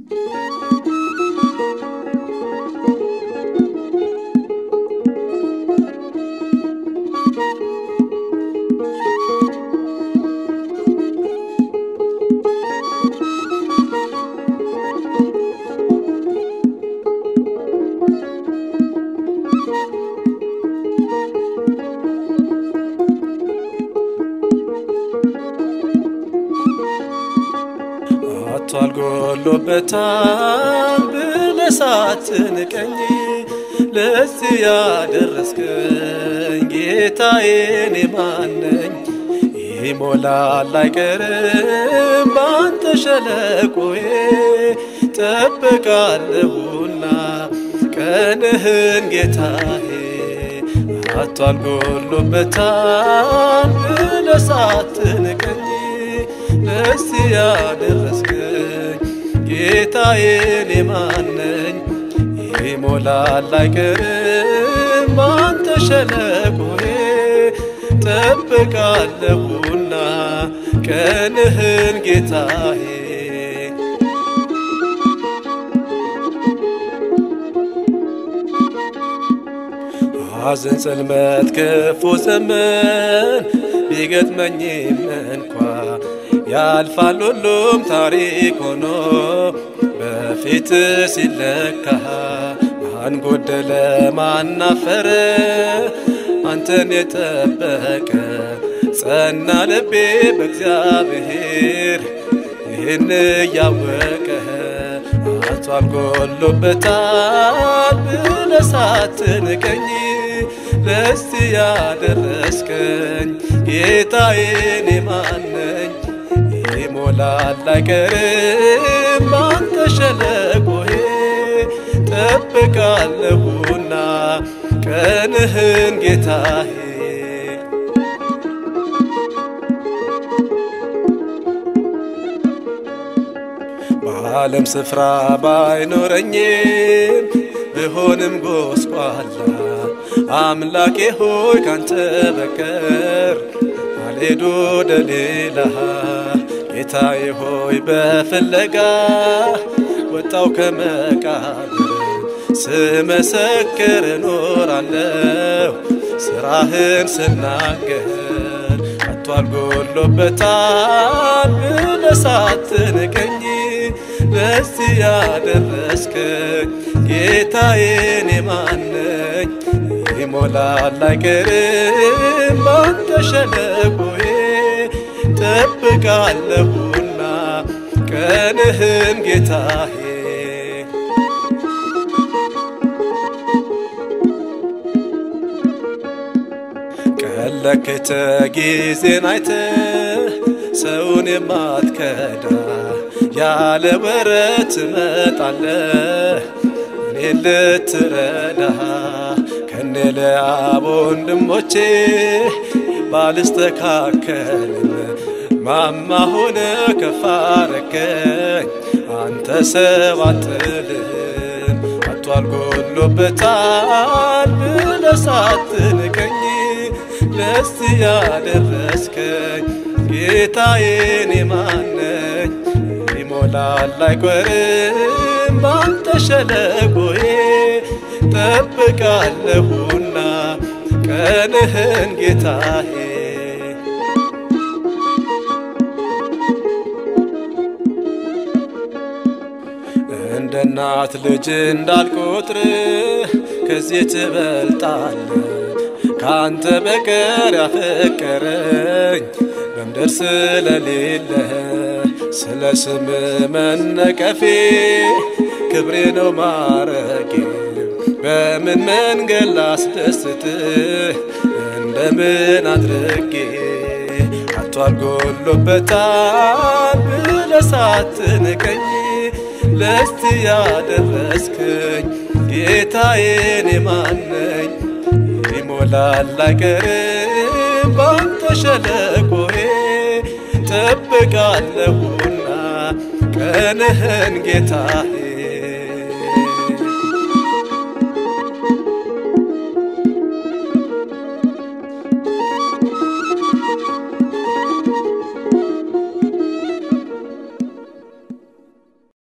አቷል ጎሎበታል ብለህ ሳትንቀኝ ለዚህ ያደረስከኝ ጌታዬ እኔ ማን ነኝ? ይሞላል አይቀርም ባንተ ሸለቆዬ ጠብቃለሁና ቀንህን ጌታዬ አቷል ጎሎበታል ብለህ ሳትንቀኝ ለዚህ ያደረስከኝ ጌታዬ እኔ ማን ነኝ? ይሞላል አይቀርም ባንተ ሸለቆዬ ጠብቃለሁና ቀንህን ጌታዬ ሐዘን ጽልመት ክፉ ዘመን ቢገጥመኝም እንኳ ያልፋል ሁሉም ታሪክ ሆኖ በፊት ሲለካ ማን ጎደለ ማን አፈረ አንተን የጠበቀ ጸና ልቤ በእግዚአብሔር ይህን እያወቀ አቷል ጎሎበታል ብለህ ሳትንቀኝ ለዚህ ያደረስከኝ ጌታዬ እኔ ማን ነኝ? ይሞላል አይቀርም ባንተ ሸለቆዬ ጠብቃለሁና ቀንህን ጌታዬ በዓለም ስፍራ ባይኖረኝም ብሆንም ጎስቋላ አምላኬ ሆይ ካንተ በቀር አልሄድ ወደ ሌላ ጌታዬ ሆይ በፍለጋ ወጣው ከመቃብር ስመሰክር እኖራለሁ ስራህን ስናገር አቷል ጎሎበታል ብለህ ሳትንቀኝ ለዚህ ያደረስከኝ ጌታዬ እኔ ማን ነኝ? ይሞላል አይቀርም ባንተ ሸለቆዬ ጠብቃለሁና ቀንህን ጌታዬ ቀለክተ ጊዜን አይተ ሰውን የማትከዳ ያለ ወረት ትመጣለህ እኔ ልትረዳ ከኔ ለአብ ወንድሞቼ ባልስተካከልም ማማ ሆነ ከፍ አረገኝ አንተ ሰው አትልም አቷል ጎሎበታል ብለህ ሳትንቀኝ ለዚህ ያደረስከኝ ጌታዬ እኔ ማን ነኝ? ይሞላል አይቀርም ባንተ ሸለቆዬ ጠብቃለሁና ቀንህን ጌታዬ እንደ እናት ልጅ እንዳልቆጥር ከዚህ ትበልጣለ ካንተ በቀር ያፈቀረኝ በምድር ስለሌለ ስለ ስም መነቀፌ ክብሬ ነው ማረጌ በምን መንገድ ላስደስትህ እንደምን አድርጌ አቷል ጎሎበታል ብለህ ሳትንቀኝ ለዚህ ያደረስከኝ ጌታዬ እኔ ማን ነኝ? ይሞላል አይቀርም ባንተ ሸለቆዬ ጠብቃለሁና ቀንህን ጌታዬ